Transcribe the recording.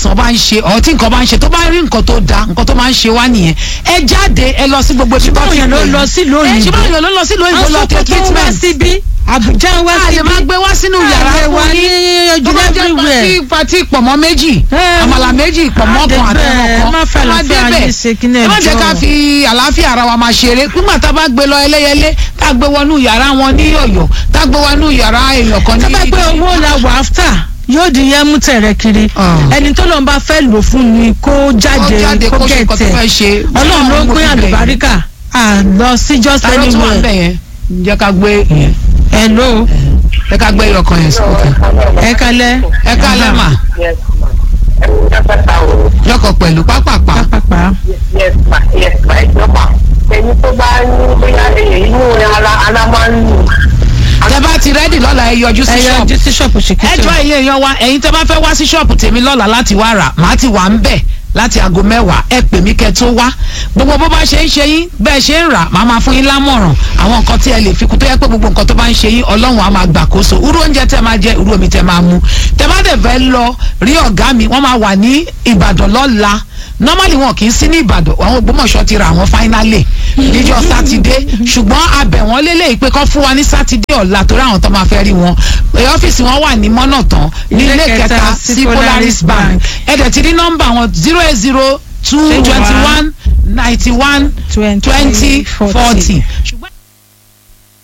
àìsàn bá ń ṣe ọ̀ tí nǹkan bá ń ṣe tó bá rí nǹkan tó da nǹkan tó máa ń ṣe wá nìyẹn ẹ jáde ẹ lọ sí gbogbo ibi tó Ṣùgbọ́n ti òyìn ló pè lọ yín. sílùú ẹ òyìnbó. ṣùgbọ́n òyìn ló lọ sílùú òyìnbó lọ tẹ Àwọn tó wá treatment síbí Àbújá wá a lè síbí máa gbé wá sínú yàrá Àlè wá fún ní yín tó ojú bá jẹ́ everywhere. pati pati pọ̀mọ́ méjì Eh, àmàlà méjì pọ̀mọ́ kan àdébẹ̀, àtẹ̀wọ̀n kan má fẹ́ ẹ má àlàáfíà débẹ̀ yín ṣe kíní ẹ má jẹ́ ẹjọ́. ká fi àlàáfíà ara wa máa ṣeré nígbà tá a bá gbé lọ ẹlẹ́yẹlé tá a gbé wọnú yàrá wọn ní Ọ̀yọ́ tá a gbé wọnú yàrá èèyàn kan ní tó bá pé owó la wà áfítà yóò di yẹn mú tẹ̀rẹ̀ kiri Ah. ẹni tó lọ́n bá fẹ́ lò fún ni kó jáde jáde kó kó ṣe nǹkan tó gẹ̀tẹ̀ fẹ́ ṣe. ọlọ́run ló ń pín àlùbáríkà à lọ sí just ta ló tún wà ń bẹ̀ anywhere yẹn jẹ́ ká gbé yẹn hello jẹ́ ká gbé ìyọkan yẹn sókè ẹ kalẹ́ ẹ ká lẹ́mà Yes, ma. Ẹ kú dábàtà o. lọ́kọ̀ pẹ̀lú pápápá pápá Yes, ma. Yes, ma. Ẹ jọ ma. Ẹni tó bá ní bóyá èyí inú ara ara máa ń lù. tẹ bá ti rẹ́dì lọ́la ẹ yọjú sí ẹ ṣọ́ọ̀bù yọjú sí ṣọ́ọ̀bù ẹ ṣèkìtì jọ ẹ̀yin èèyàn wa ẹ̀yin tẹ bá fẹ́ wá sí ṣọ́ọ̀bù tèmi lọ́la láti wá rà màá ti wà ń bẹ̀ láti aago mẹ́wàá ẹ pè mí kẹ́ tó wá gbogbo bó bá ṣe ń ṣe yín bẹ́ẹ̀ ṣe ń rà màá máa fún yín lámọ̀ràn àwọn nǹkan tí ẹ lè fi kún tó yẹ pé gbogbo nǹkan tó bá ń ṣe yín ọlọ́run á máa gbàkóso irú oúnjẹ tẹ máa jẹ irú omi tẹ máa mu tẹ bá dẹ̀ fẹ́ lọ rí ọ̀gá mi wọ́n máa wà ní ìbàdàn lọ́la normally wọn kì í sí ní ìbàdàn àwọn ògbómọ̀ṣọ́ ti ra àwọn finally níjọ́ sátidé ṣùgbọ́n abẹ̀ wọ́n lélẹ́yìí pé kọ́ fún wa ní sátidé ọ̀la torí àwọn tó máa fẹ́ rí wọn ẹ̀ ọ́fíìsì wọn wà ní mọ́nàtán ní Ilé ilé kẹta kẹta sí sí Polaris Polaris Bank Bank. ẹ̀dẹ̀ ti ní nọ́mbà wọn zero eight zero two twenty one ninety one twenty forty